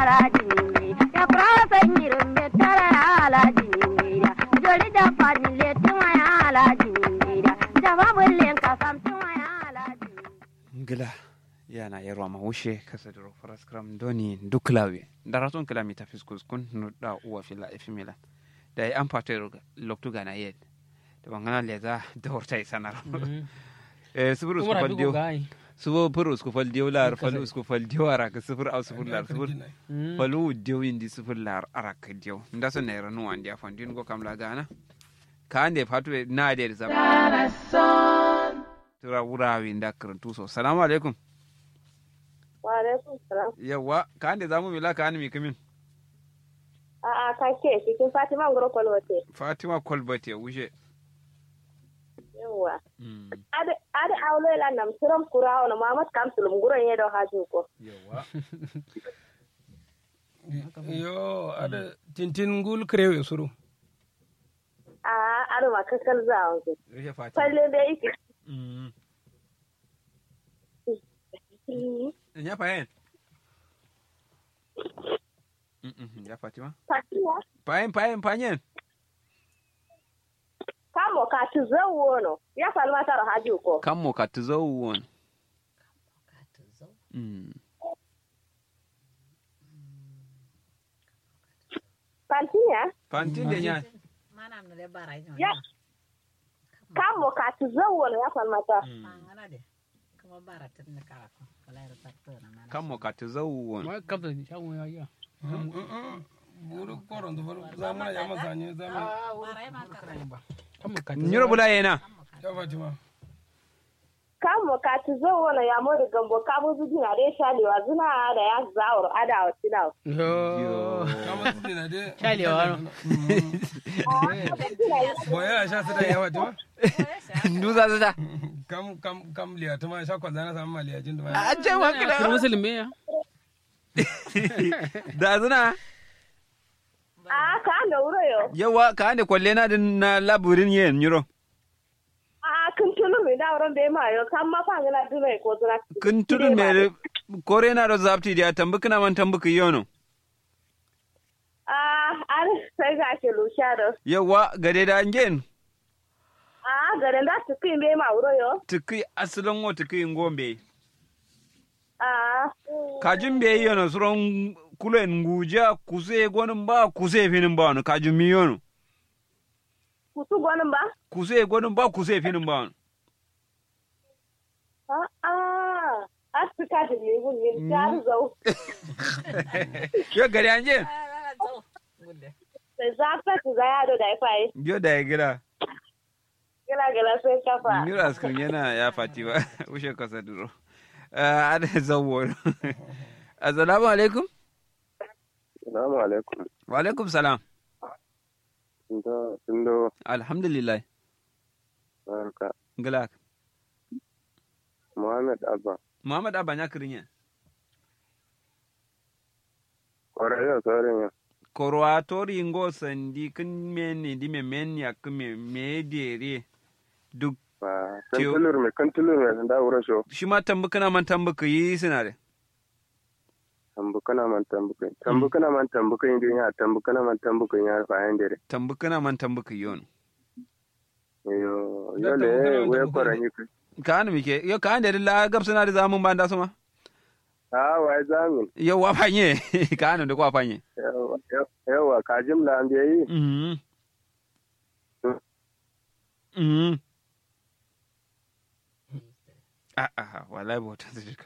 ya prasa nyirum betara ala dingira joli da pani le tuma ya ala dingira jama bullen ka sam tuma ya ala ngila yana yerwa ma wushe kasadiro faraskram doni duklawe daraton kila mita fiskus kun nuda uwa fila efimila da yi an fata loktu gana yed da bangana leza da horta isanar eh sifir usku fal diyo subo fir usku fal diyo lar fal usku fal diyo araka sifir au sifir lar sifir falu diyo indi sifir lar araka diyo nda so ne ranu wandi afan din go kam la gana ka ande fatu na de zam tura wurawi nda karantu so salamu alaikum Wa alaikum salam. yawa ka ande zamu mila ka ande mi kamin A'a ka ke cikin Fatima Ngoro Kwalwate. fatima kolbate wushe Yawwa. Ade ade awlo la nam siram kura ona Muhammad Kamsul Ngoro yedo haju ko. yawa yo ada tintin ngul krewe suru A ade ma kakal za wanzu. wushe fatima Falle da yake. Mm. ya fayen Mm, mm, ya fatima Fatima. fayen fayen fayen Kamo ka tu zawo no. Ya falma taro haju ko. kan mo ka tu zo won Mm. Fantinya. fantin da ya Mana mu da bara yin Ya. Kamo ka tu zawo no ya falma taro. Mangana de. Kuma bara tun da kara ko. Kala ya tatto na mana. kan mo ka tu zo won ma kabda ni shawo ya ya buru koron da faru zamana ya masanye zamana Bara ya ma kara. kama ka nyiro bula yana ya fatima Kamo ka tu zawo no ya mo da gambo ka bu zuji na dai shalewa zuna da ya zawar ada wa tinawa. yo kama su dina de Shalewa. boya sha su da ya fatima duza duza kam kam kam liya tuma sha kwanza na samu maliya jin da a ce wa Kira kila musulmi ya. da zuna A ka da wuro yo. yawa ka ande kwalle na din na laburin yen nyiro A kun tunu mi da wurin bai ma yo kan ma fa ngana dume ko zuna. kun tudun me kore na da zapti da tambuka na man tambuka yono A an sai ga ke lusha da. yawa gade da ngen A garin da su kin bai ma wuro yo. tuki asalin wo tuki ngombe A kajin be yono suron kulen nguja kuse gonin ba kuse finin ba no kajin mi yono kutu gwanin ba? kuse gonin ba kuse finin ba no A a a su ka da ne gun yin ta zau. yo gade anje Sai za ka ci za ya do da ifai. yo da ya gira Gila gila sai kafa. Mira askrin yana ya fati ba, ushe kasa duro. Ah, Ada zawo. Assalamu alaikum. Salamu alaikum. Wa alaikum salam. Sindo, sindo, Alhamdulillah. barka. Ngilak. Muhammad Abba. Muhammad Abba ya kirin Ƙwararren saurin ya. Korwa tori ngo sandi kin meni di me men ya kume me dere duk Ba, Tiyo. kan tulur me, kan tulur me, sun dawo rasho. shi ma tambuka na man tambuka yi suna da. Tambuka na man tambuka. Tambuka na man tambuka yin duniya, tambuka na man tambuka yin ya fayan dare. Tambuka na man tambuka yi yono. Yo, Da yo tambuka na le, man wuya tambuka kwaran ne. yi kai. Ka hannu muke, yau ka hannu da la gab suna da zamun ban da su ma? Ah, wai zamin. Yau wa fanye, ka hannu da kwa fanye. Yawa, yawa, ka jimla an biya yi. Mhm. Mhm. Ah, ah, wallahi bauta su